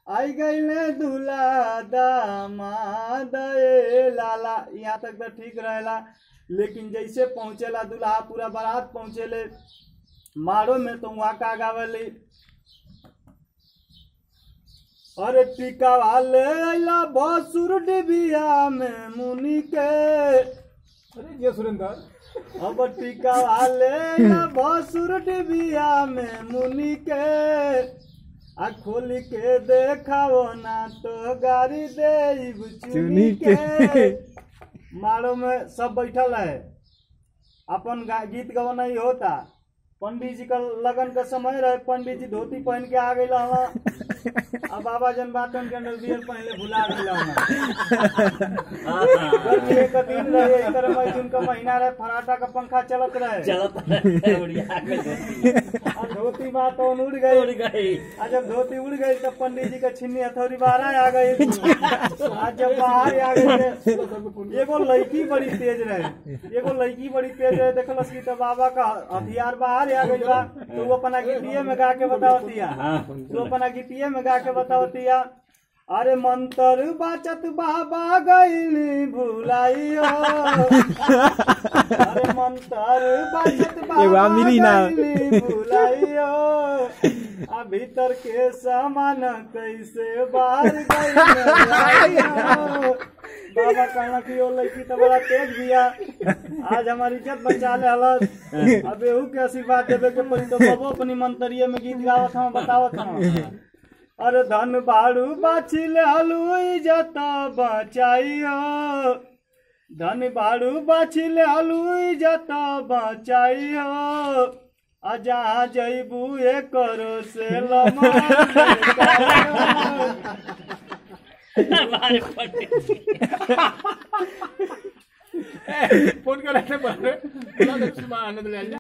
आई गईले दूल्हा दामाद ए लाला यहाँ तक तो ठीक रहेला लेकिन जैसे पहुँचेला दूल्हा पूरा बारात पहुँचेले मारो में तो वहाँ का गावली अरे टीका वाले अइला भसुर डिबिया में मुनि के अरे जय सुरेंद्र अब टीका वाले अइला भसुर डिबिया में मुनि के आ खोल के देखाओ ना तो गाड़ी दे चुनी के मारो में सब बैठल है अपन गा- गीत गवाना ही होता पंडित जी का लगन का समय रहे पंडित जी धोती पहन के आ गई अब बाबा जन बात के अंदर बियर पहले भुला गई गर्मी एक दिन रहे इस तरह में जून का महीना रहे फराटा का पंखा चलत रहे चलत रहे, उड़िया के धोती आ धोती बात तो उड़ गई उड़ गई आज जब धोती उड़ गई तब पंडित जी का छिन्नी हथौड़ी बाहर आ गई आज जब बाहर आ गई एगो लड़की बड़ी तेज रहे एगो लड़की बड़ी तेज रहे देखलस की तो बाबा का हथियार बाहर आ गई बा तो वो अपना गिटिये में गा के बतावतिया हाँ तो अपना गिटिये में गा के बतावतिया अरे मंत्र बाचत बाबा गईली भुलाइयो अरे मंत्र बाचत एगो बाबा आ मिली ना। गईली भुलाइयो आ भीतर के सामान कैसे बाहर गई बाबा कहना कि वो लड़की तो बड़ा तेज बिया आज हमारी इज्जत बचा ले हलस अब एहू के आशीर्वाद देवे के पड़ी तो बबो अपनी मंतरिये में गीत गावत हम बतावत हम अरे धन बाड़ू बाछिल हलू इज्जत बचाइयो धन बाड़ू बाछिल हलू इज्जत बचाइयो आ जहाँ जैबू ए करो से लमा हमारे पंडित जी फोन कर रहे थे आनंद ले आइए